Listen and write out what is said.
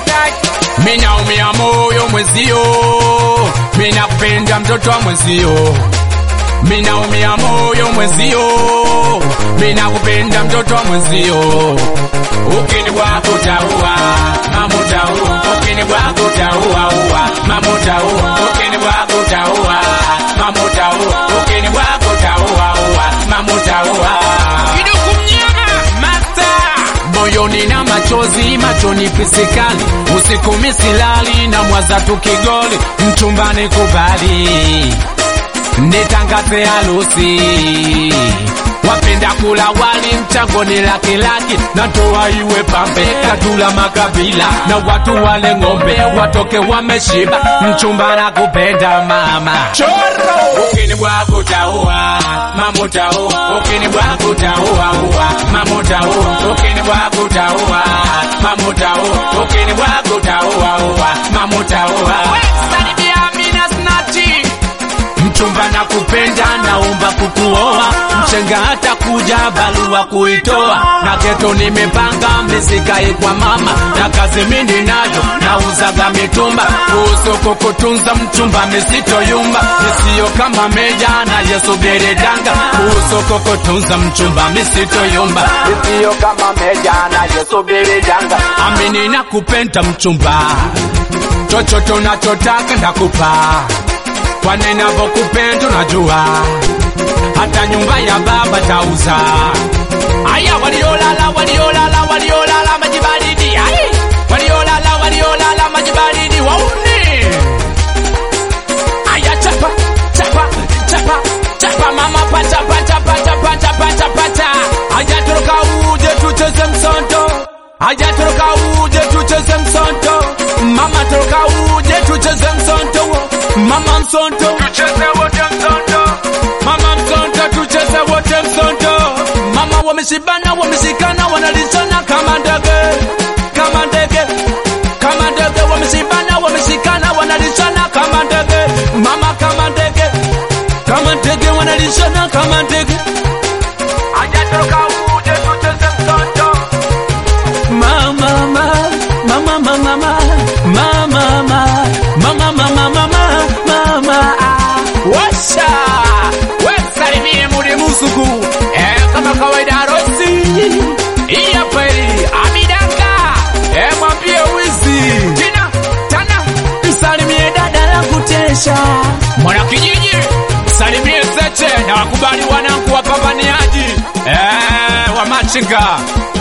minaumia moyo mwezio, minakupenda mtoto wa mwezio, minaumia moyo mwezio, minakupenda mtoto wa mwezio, ukini kwako taua mama utaua, ukini kwako taua ua mama utaua, ukini kwako taua mama utaua, ukini kwako taua ua mama utaua. Kiduku mnyama master moyoni na machozi machoni pisikali usiku misilali na mwaza tukigoli mchumbani kubali nitangaze harusi wapenda kula wali mchangoni laki laki na toa iwe pambe katula makabila na watu wale ng'ombe watoke wameshiba mchumba na kupenda mama choro ukini bwako taua mama utaua ukini bwako taua ua mama utaua ukini bwako taua mama utaua ukini bwako taua ua mama utaua Salimia Amina Snati mchumba na kupenda naomba kukuoa mchenga hata kuja balua kuitoa na geto nimepanga misikae kwa mama na kazi mindi nayo nauzaga mitumba usoko kutunza mchumba misitoyumba misiyo kama meja na yesubiri danga usoko kutunza mchumba misitoyumba misiyo kama meja na yesubiri danga amini na kupenda mchumba chochote unachotaka ndakupa kwa ninapokupenda unajua, hata nyumba ya baba tauza. Aya, waliolala waliolala waliolala maji baridi, ai, waliolala waliolala maji baridi, wauni. Aya, chapa chapa chapa chapa, mama pata pata pata pata pata pata. Aya, toroka uje tucheze msonto. Aya, toroka uje tucheze msonto. Mama toroka uje tucheze msonto. Mama msonto tucheze wote msonto. Mama msonto tucheze wote msonto. Mama wameshibana wameshikana wanalishana kama ndege kama ndege kama ndege wameshibana wameshikana wanalishana kama ndege mama kama ndege kama ndege wanalishana kama ndege hajatoka uje tucheze msonto mama mama mama mama mama mama mama mama mama mama washa wesalimie muri musuku eh, kama kawaida harusi hii hapa hii amidanga eh, mwambie wizi tina tana msalimie dada la kutesha mwana kijiji salimie zeche na wakubali wanangu wapambaniaji eh, wa machinga